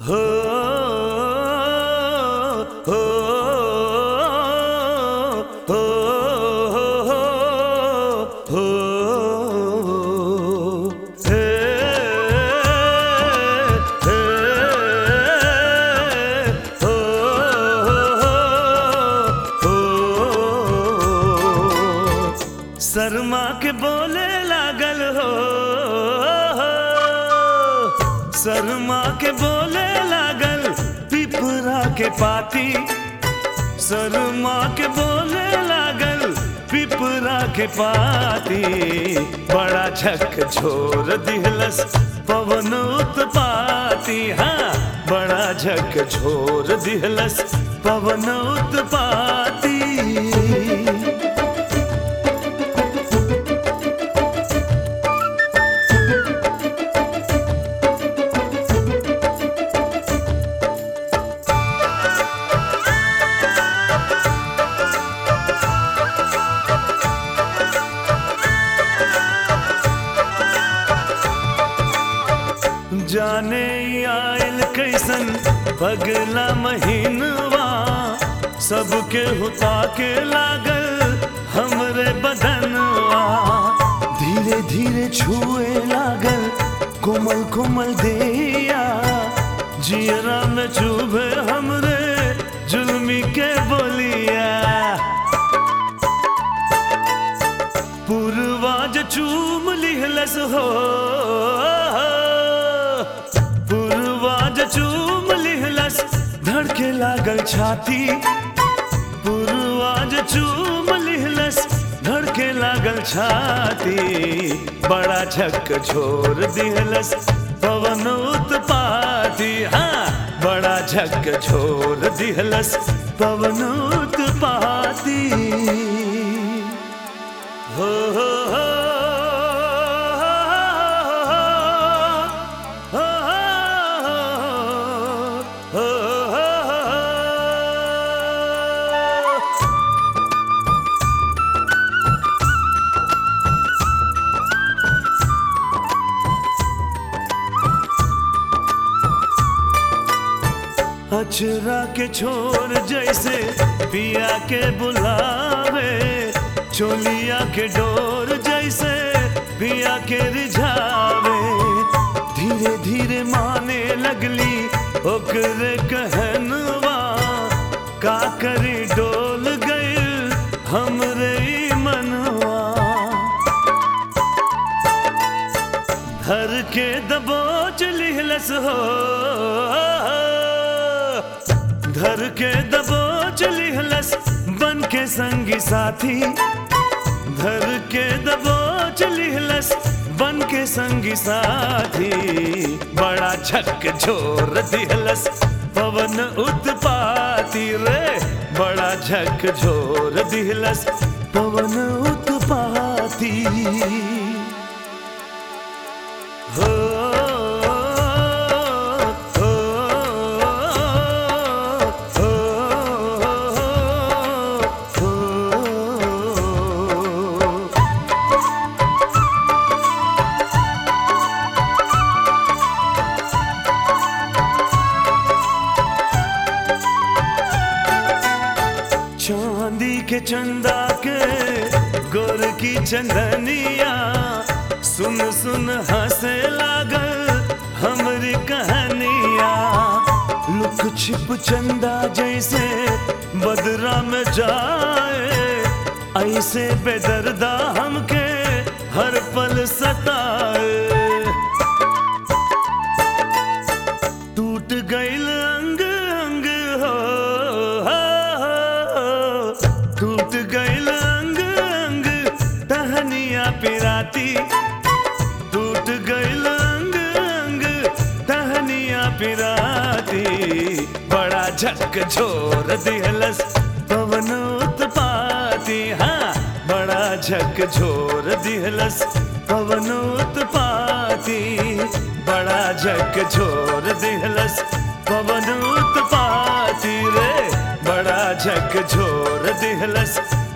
हो हो हो हो हे हे हो हो शर्मा के बोले लागल हो शर्मा के बोले लागल पिपरा के पाती शर्मा के बोले लागल पिपरा के पाती बड़ा झक झोर दिहलस पवन उत्पाती हाँ बड़ा झक झोर दिहलस पवन उत्पाती जाने ई आयल कैसन पगला महीनवा सबके हुता के लागल हमरे बदनवा धीरे धीरे छुए लागल कोमल कोमल देया जियरा में चुभे हमरे जुल्मी के बोलिया पूर्वाज चूम लिहलस हो पूर्वाज चूम लिहलस धड़के लागल छाती पूर्वाज चूम लिहलस धड़के लागल छाती बड़ा झक झोर दिहलस पवन उत्पाती हाँ बड़ा झक झोर दिहलस पवन उत्पाती हो हो हो हो हो हो अचरा के छोर जैसे पिया के बुलावे चोलिया के डोर जैसे पिया के रिझावे धीरे धीरे माने लगली ओकरे कहनवा का करी डोल गई हमरे ई मनवा धर के दबोच लिहलस हो धर के दबोच लिहलस बन के संगी साथी धर के दबोच लिहलस बन के संगी साथी बड़ा झक झोर दिहलस पवन उत्पाती रे बड़ा झक झोर दिहलस पवन उत्पाती हो हो हो हो चांदी के चंदा के गोर की चंदनिया सुन सुन हंसे लागल हमरी कहानिया लुक छिप चंदा जैसे बदरा में जाए ऐसे बेदर्दा हमके हर पल सताए टूट गईल अंग अंग हो, हो, हो। टूट गईल अंग अंग टहनिया पिराती टूट गईल अंग अंग टहनिया पिराती बड़ा झक झोर दिहलस पवन उत्पाती हाँ बड़ा झक झोर दिहलस पवन उत्पाती बड़ा झक झोर दिहलस पवन उत्पाती रे बड़ा झक झोर दिहलस